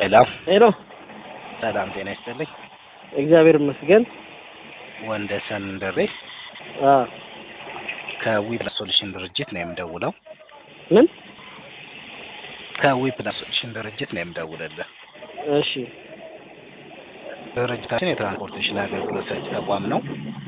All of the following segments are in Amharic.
ሄሎ ሄሎ ሰላም ጤና ይስጥልኝ። እግዚአብሔር ይመስገን። ወንደሰን ደሬ አ ከዊፕላስ ሶሉሽን ድርጅት ነው የምደውለው። ምን? ከዊፕላስ ሶሉሽን ድርጅት ነው የምደውልልህ። እሺ ድርጅታችን የትራንስፖርቴሽን አገልግሎት ሰጪ ተቋም ነው።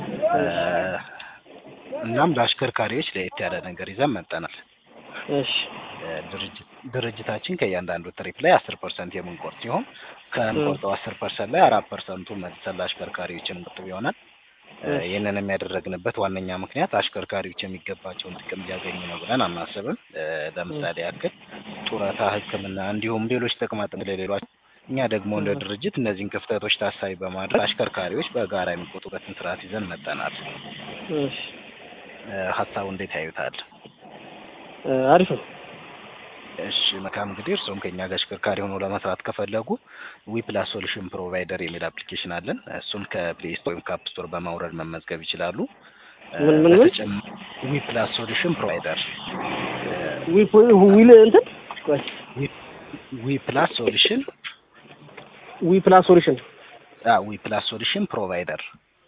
እናም ለአሽከርካሪዎች ለየት ያለ ነገር ይዘን መጠናል። እሺ ድርጅት ድርጅታችን ከእያንዳንዱ ትሪፕ ላይ አስር ፐርሰንት የምንቆርጥ ሲሆን ከምንቆርጠው አስር ፐርሰንት ላይ አራት ፐርሰንቱ መልሰን ለአሽከርካሪዎች የምንቆጥብ ይሆናል። ይህንን የሚያደረግንበት ዋነኛ ምክንያት አሽከርካሪዎች የሚገባቸውን ጥቅም እያገኙ ነው ብለን አናስብም። ለምሳሌ ያክል ጡረታ፣ ሕክምና እንዲሁም ሌሎች ጥቅማ ጥቅም ለሌሏቸው እኛ ደግሞ እንደ ድርጅት እነዚህን ክፍተቶች ታሳቢ በማድረግ አሽከርካሪዎች በጋራ የሚቆጡበትን ስርዓት ይዘን መጠናል። እሺ ሀሳቡ እንዴት ያዩታል? አሪፍ ነው። እሺ መልካም እንግዲህ እርስዎም ከኛ ጋር አሽከርካሪ ሆኖ ለመስራት ከፈለጉ ዊፕላስ ሶሉሽን ፕሮቫይደር የሚል አፕሊኬሽን አለን። እሱም ከፕሌይ ስቶር ወይም ከአፕ ስቶር በማውረድ መመዝገብ ይችላሉ። ምን ምን ምን? ዊፕላስ ሶሉሽን ፕሮቫይደር ዊፕ ዊል እንትን ቆይ ዊፕላስ ሶሉሽን ዊ ፕላስ ሶሉሽን ዊፕላስ ሶሉሽን ፕሮቫይደር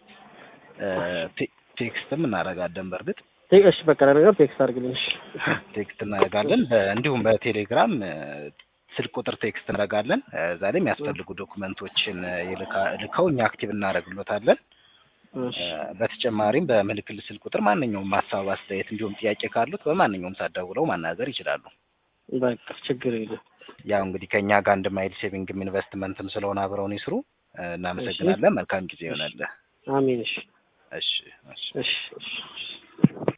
ቴክስትም እናደርጋለን በእርግጥ እሺ በቃ ለነገር ቴክስት አድርግልኝ። እሺ ቴክስት እናደርጋለን። እንዲሁም በቴሌግራም ስልክ ቁጥር ቴክስት እናደርጋለን። እዛ ላይ የሚያስፈልጉ ዶኩመንቶችን ይልካ- ልከው እኛ አክቲቭ እናደርግሎታለን። እሺ በተጨማሪም በምልክል ስልክ ቁጥር ማንኛውም ሀሳብ፣ አስተያየት እንዲሁም ጥያቄ ካሉት በማንኛውም ሰዓት ደውለው ማናገር ይችላሉ። በቃ ችግር የለም። ያው እንግዲህ ከእኛ ጋር አንድ ማይል ሴቪንግም ኢንቨስትመንትም ስለሆነ አብረውን ይስሩ። እናመሰግናለን። መልካም ጊዜ ይሆናል። አሜን። እሺ እሺ እሺ እሺ እሺ